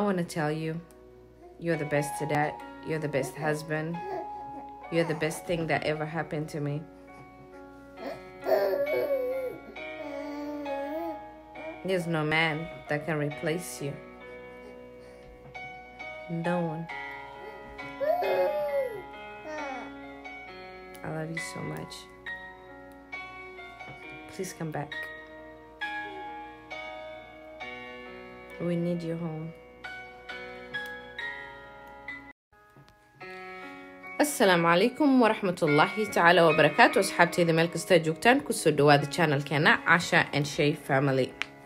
want to tell you you're the best dad, you're the best husband, you're the best thing that ever happened to me. There's no man that can replace you. No one. I love you so much. Please come back. We need you home. asalaamu calaykum waraxmat ullaahi tacaala wabarakaatu asxaabteyda meel kastaa joogtaan kusoo dhawaada channelkeena casha and shay family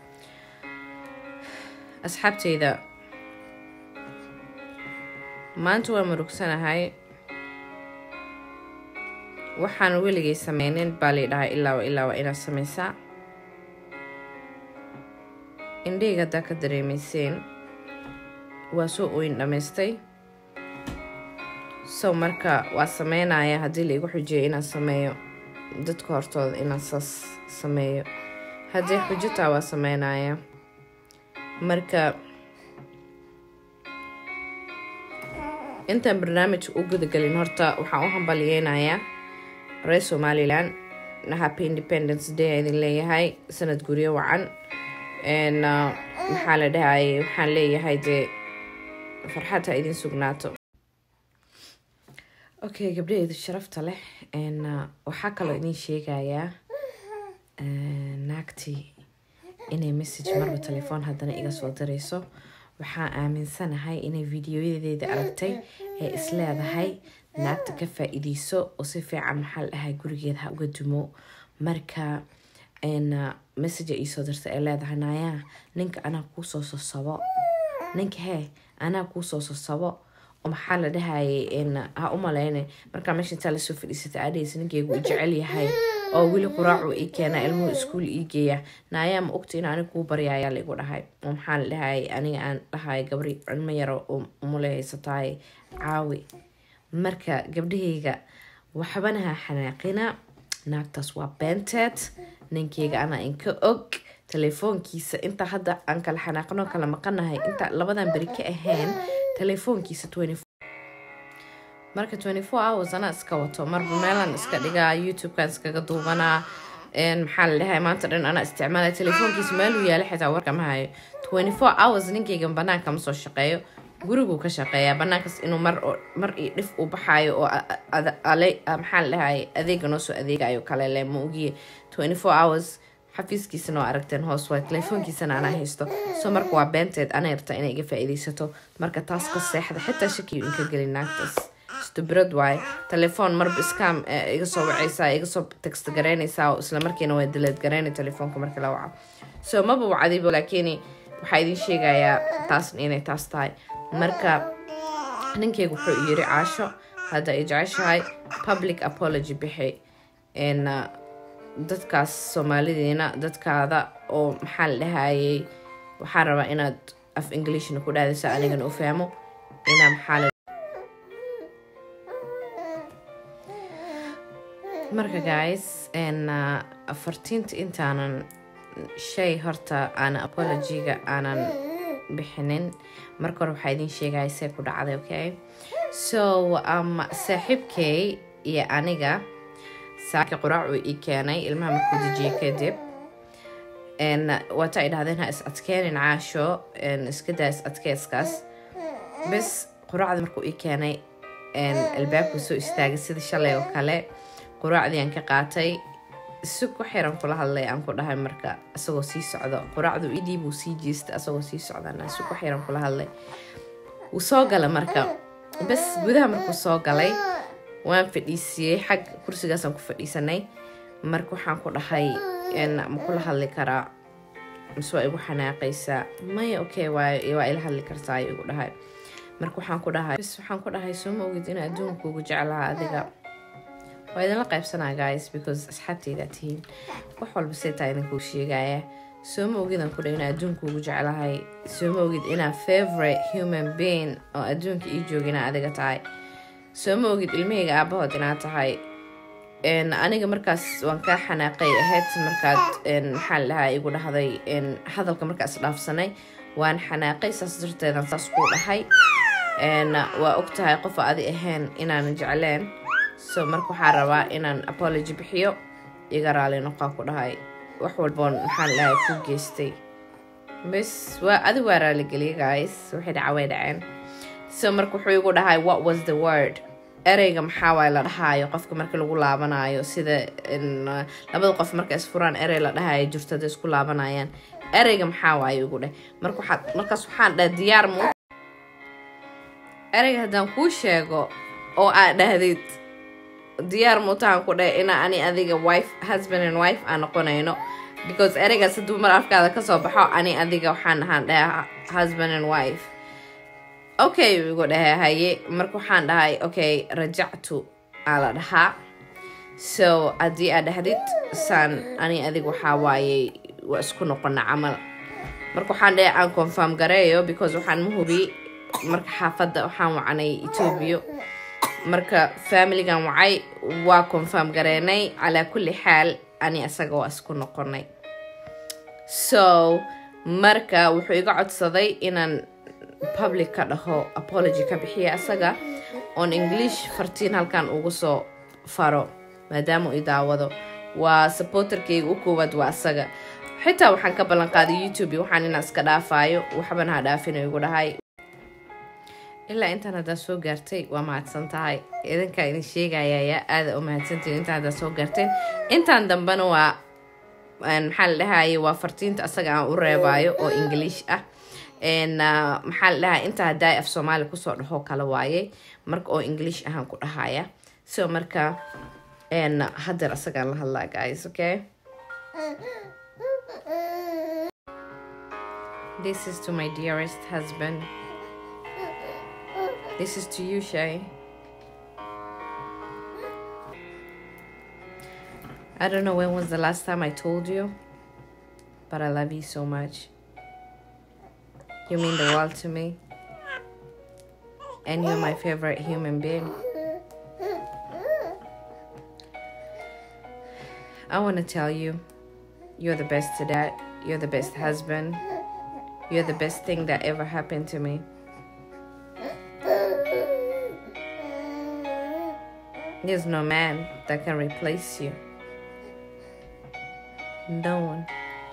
asxaabteyda maanta waa murugsanahay waxaan weligay sameynin baa lay dhahay ilaawa ilaawa inaad sameysaa indheyga haddaa ka dareemeyseen waa soo ooyin dhammaystay so marka waa sameynaya haddii laigu xujiyo inaan sameeyo dadka hortooda inaan saas sameeyo haddii xujitaa waa sameynaya marka intaan barnaamijka u gudagelin horta waxaan u hambaliyeynayaa reer somalilan happy independence day idin leeyahay sanad guryo wacan maxaa la dhahayay waxaan leeyahay dee farxad ha idin sugnaato okay gabdhaheeda sharafta leh waxaa kaloo idin sheegayaa naagtii inay message marba telefoon haddana iga soo dirayso waxaa aaminsanahay inay videoyadeeda aragtay ee isleedahay naagta ka faa-iideyso oo si fiican maxaa la dhahay gurigeeda ha uga dumo marka message iisoo dirta ee leedahay naayaa ninka anaa kuusoo sosabo ninka hee anaa kuusoo sosabo oo maxaa la dhahayay ha u maleyne markaa meesha intaa lasoo fadhiisata adhaysa ninkeygu u jecel yahay oo weli quraacu ii keena ilmuhu iskuul ii geeya naayaa ma ogta in aniga kuu baryayaa laigu dhahay oo maxaa la dhahayay aniga aan dhahay gabri cilmo yaro oo umule haysataay caawi marka gabdhahayga waxbana ha xanaaqina naagtaas waa beenteed ninkeyga anaa inka og telefoonkiisa inta hadda aan kala xanaaqno kala maqanahay inta labadan beri ka ahayn telefoonkiisa marka hours anaa iska wato marba meelaan iska dhigaa youtubekan iskaga duubanaa maxaa la dhahay maanta dhan anaa isticmaala telefoonkiisa meeluu yaala xitaa warka ma hayo hours ninkeygan banaanka ma soo shaqeeyo guriguu ka shaqeeyaa banaankaas inuu mar iyo dhif u baxaayo oo maxaa la dhahay adeega noo soo adeegayo kale le ma ogiye hours xafiiskiisana waa aragteen hoos waa telefoonkiisana anaa haysto soo marka waa beenteed ana yarta inay iga faa-iideysato marka taas ka seexda xitaa shakiyu inka gelin naagtaas stubrad waaye telefoon marba iskaam iga soo wacaysaa iga soo text garaynaysaa oo isla markiina waa daleed garaynay telefoonka marka la waco soo maba wacdayba laakiin waxaa idin sheegayaa taasna inay taas tahay marka ninkeyga wuxuu yiri caasho hadda ay jeceshahay public apology bixi dadkaas soomaalidiina dadkaada oo maxaa la dhahayay waxaan rabaa inaad af englishna ku dhaadaysa anigana u fahmo inaa maxaa marka guys afartiinta intaanan shay horta aanan apologyga aanan bixinin marka hore waxaa idin sheegaya see ku dhacday okay so um, saaxiibkay iyo aniga saaki quraac uu ii keenay ilmaha markuu dejiyey kadib waata ay dhahdeen ha is adkeenin caasho iska daa is adkeyskaas bes quraacda markuu ii keenay albaabkuu soo istaagay sida shalay oo kale quraacdii aan ka qaatay si ku xiran kula hadlay aan ku dhahay marka isagoo sii socdo quraacdu idhiibuu sii jeesta isagoo sii socdana si ku xiran kula hadlay wuu soo gala marka bes gudaha markuu soo galay waan fadhiisiyey xag kursigaasaan ku fadhiisanay marka waxaan ku dhahay ma kula hadli karaa mise waa igu xanaaqaysaa maya okay waa ila hadli kartaa igu dhahay marka waxaan ku dhahay bs waxaan ku dhahay soo ma ogid in adduunkuugu jeclaha adiga waa idinla qaybsanaa guys because asxaabteydaa tihiin wax walba seetaa idinkuu sheegaya soo ma ogid aan ku dhahay in adduunkuugu jeclahay soo ma ogid inaa favorite human being oo adduunka ii joogina adiga tahay soo ma ogid ilmahayga aabahood inaad tahay aniga markaas waan kaa xanaaqay ahayd markaad maxaa la dhahaa igu dhahday hadalka markaas dhaafsanay waan xanaaqay saas darteedan saas kuu dhahay waa og tahay qof adi ahayn inaanan jecleen so marka waxaa rabaa inaan apology bixiyo iga raali noqaa ku dhahay wax walboon maxaa la dhahay ku geystay bes waa adi waa raaligeliya guys waxay dhaca way dhaceen so marka wuxuu igu dhahay what was the word ereyga maxaa waay la dhahaayo qofka marka lagu laabanayo sida labada qof marka isfuraan erey la dhahayo jirto haday isku laabanayaan ereyga maxaa waaye igu dheh marka waxaad markaas waxaan dhaha diyaar mu ereyga haddaan kuu sheego oo aad dhahdid diyaar muutahan ku dheh ina ani adiga wife husband and wife aan noqonayno because ereygaas hadduu mar afkaada kasoo baxo ani adiga waxaan ahaan dhaha husband and wife okay igu dhahe haye marka waxaan dhahay okay rajactu aa la dhahaa so haddii aad dhahdid saan ani adig waxaa waaye waa isku noqona camal marka waxaan dhahay aan confirm gareeyo because waxaan ma hubi marka xaafadda waxaan wacanay etoobiya marka familigan wacay waa confirm gareenay calaa kulli xaal ani asaga waa isku noqonay so marka wuxuu iga codsaday inaan public ka dhaho apology ka bixiya asaga oon english fartiin halkan ugu soo faro maadaama i daawado waa supporterkayga u koowaad waa asaga xitaa waxaan ka ballan qaaday youtube waxaan inaan iska dhaafaayo waxban ha dhaafin igu dhahay ilaa intaan haddaa soo gaartay waa mahadsan tahay idinkaa idin sheegayaya aada u mahadsantiin intaan haddaa soo gaarteen intaan dambena waa maxaa la dhahaye waa fartiinta asaga aan u reebaayo oo english ah maxaa la dhahaa inta haddaa af soomaali kusoo dhaho kala waaye marka oo english ahaan ku dhahaya so marka hadeer asagaan la hadlaa guys okay this is to my dearest husband this is to you shay I don't know when was the last time I told you but I love you so much You mean the world to me. And you're my favorite human being. I want to tell you, you're the best dad. You're the best husband. You're the best thing that ever happened to me. There's no man that can replace you. No one.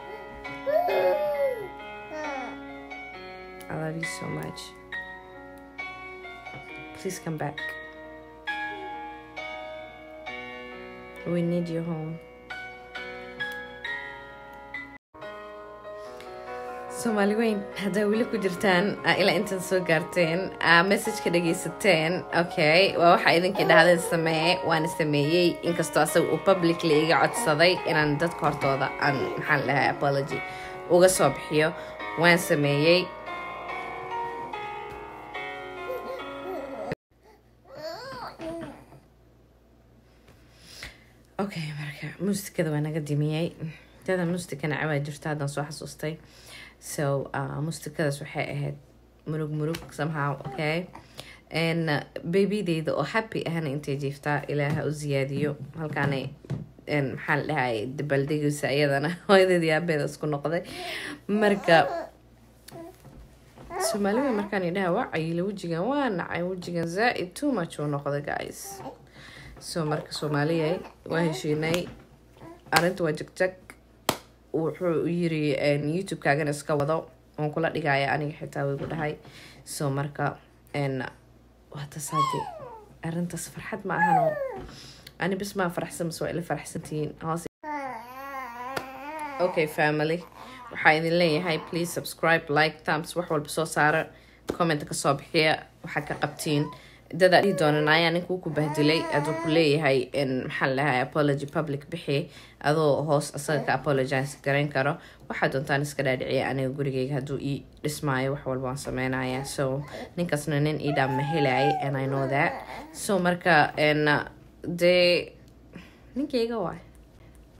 I love you so much. Please come back. We need you home. soomaali weyn haddaa weli ku jirtaan ilaa intan soo gaarteen messageka dhegeysateen okay waa waxaa idinkii dhahdeen sameeye waana sameeyey inkastoo asaga uu publicly iga codsaday inaan dadka hortooda aan maxaan dhahay apology uga soo bixiyo waan sameeyey okay marka muusikada waa naga dimiyey dada muusika nacabaa jirta haddaan soo xasuustay so uh, mustikadaas waxay ahayd murug murug somehow okay n babydeyda oo happy ahna intay jiiftaa ilaaha u ziyaadiyo halkaanay maxaa la dhahay dabaldegaysa iyadana hooyadeed yaabeeda isku noqday marka soomaalida markaan idhaha waa cayila wejigan waa nacay wejigan zaa-id too much uu noqday guys so marka soomaaliya waa heshiinay arrinta waa jagjag wuxuu yiri youtube-kaagana iska wado oon kula dhigaya aniga xitaa wigu dhahay so marka waatasaade arrintaas farxad ma ahano ani bis maa faraxsan mas waa ila faraxsantihiin hoos okay family waxaa idin leeyahay please subscribe like thumbs wax walba soo saara comment kasoo bixiya waxaad ka qabtiin dada dhihi doonan ayaa ninkuu ku bahdilay aduu ku leeyahay maxaa lahay apology public bixi adoo hoos asaga ka apologize garayn karo waxaa doontaan iska dhaadhiciya aniga gurigeyga hadduu ii dhismaayo wax walba waan sameynaya so ninkaasna nin ii dhaam ma helay and i know that so marka dee ninkeyga waay